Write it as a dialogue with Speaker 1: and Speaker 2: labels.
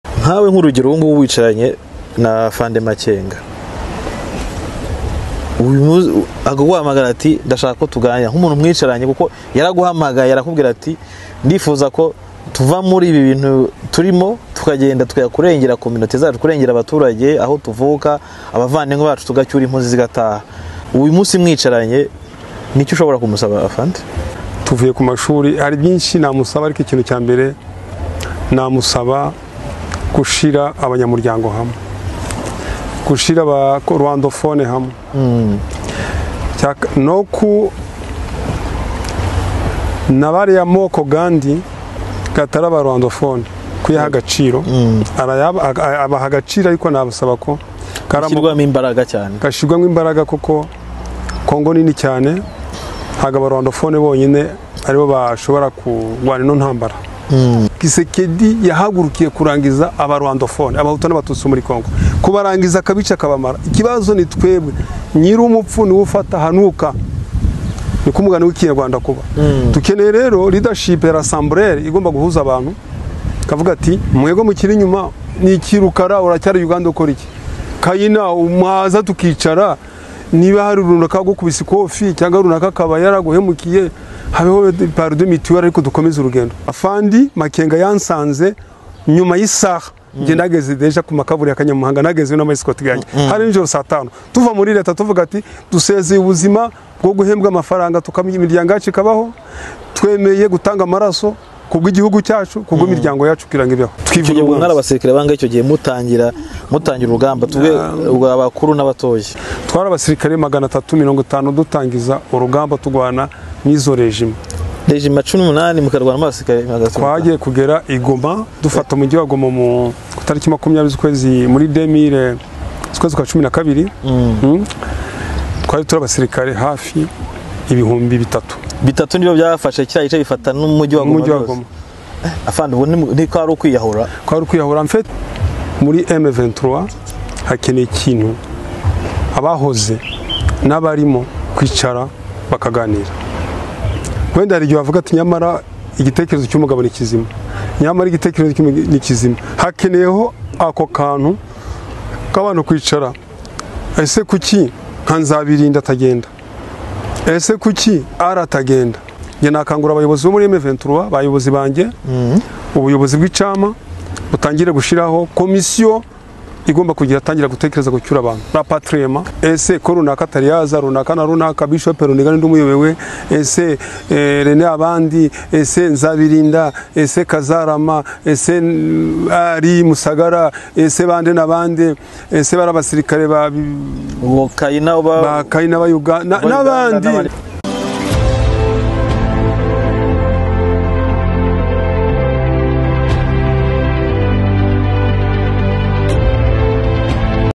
Speaker 1: nkawe nk'urugero ubu ngubu wicaranye na fande makenga akaguhamagara ati ndashaka ko tuganira nk'umuntu mwicaranye kuko yaraguhamagaye arakubwira ati ndifuza ko tuva muri ibi bintu turimo tukagenda tukayakurengera ku minota zacu kurengera abaturage aho tuvuka abavandimwe bacu tugacyura impunzi zigataha uyu munsi mwicaranye nicyo ushobora kumusaba afande
Speaker 2: tuvuye ku mashuri hari byinshi namusaba ariko ikintu cya mbere namusaba gushyira abanyamuryango hamwe gushyira aba rwandofone hamwe no ku na bariya moko gandi gatari aba rwandofone kuyaha agaciro abaha agaciro ariko nabusaba ko
Speaker 1: gashyirwamo imbaraga cyane
Speaker 2: gashyirwamo imbaraga kuko kongo nini cyane ntabwo abarwandofone bonyine aribo bashobora kurwana ino ntambara gisekedi yahagurukiye kurangiza abarwandofone abahutu n'abatutsi muri kongo kubarangiza akabice akabamara ikibazo ni twebwe nyiri umupfu niwe ufata hanuka ni ko umugani w'ikinyarwanda kuba dukeneye rero ridashipu ya rasamburere igomba guhuza abantu kavuga ati mwego mukiri inyuma ni ikirukara uracyari uganda ukora iki kayina umwaza tukicara niba hari runaka gukubise ikofi cyangwa runaka akaba yaraguhemukiye habeho parudo mituweli ariko dukomeze urugendo afandi makenga yansanze nyuma y'isaha njye nageze deja ku makaburi ya kanyamuhanga nageze n'amasikoti gange hari nijoro saa tanu tuva muri leta tuvuga ati dusezeye ubuzima bwo guhembwa amafaranga imiryango yacu ikabaho twemeye gutanga amaraso kubw'igihugu cyacu kubw'imiryango yacu kugira ngo ibeho
Speaker 1: twivuye mu mwari abasirikare banga icyo gihe mutangira mutangira urugamba tuve abakuru n'abatoya
Speaker 2: twari abasirikare magana atatu mirongo itanu dutangiza urugamba turwana n'izo rejima
Speaker 1: rejima cumi n'umunani mukarwana n'abasirikare magana atatu
Speaker 2: twagiye kugera i goma dufata umujyi wa goma mu ku itariki makumyabiri z'ukwezi muri demire z'ukwezi kwa cumi na kabiri twari turi abasirikare hafi ibihumbi bitatu
Speaker 1: bitatu nibo byafashe kiriya gice bifata n'umujyi wa goma rwose afande ubu ntiko ari ukwiyahura
Speaker 2: ko ari ukwiyahura mfite muri M23 hakeneye ikintu abahoze n'abarimo kwicara bakaganira wenda hari igihe bavuga ati nyamara igitekerezo cy'umugabo ni kizima nyamara igitekerezo ni kizima hakeneyeho ako kantu k'abantu kwicara ese kuki nka nzabirinda atagenda ese kuki aratagenda njye nakangura abayobozi bo muri emeventura abayobozi banjye ubuyobozi bw'icama butangire gushyiraho komisiyo igomba kugira atangira gutekereza gucyura abantu rapatirema ese ko runaka atari yaza runaka na runaka bishope runiga n'undi umuyobewe ese rene abandi ese nzabirinda ese kazarama ese ari musagara ese bande n'abande ese bari abasirikare ba
Speaker 1: kayina
Speaker 2: ba kayina ba uganda n'abandi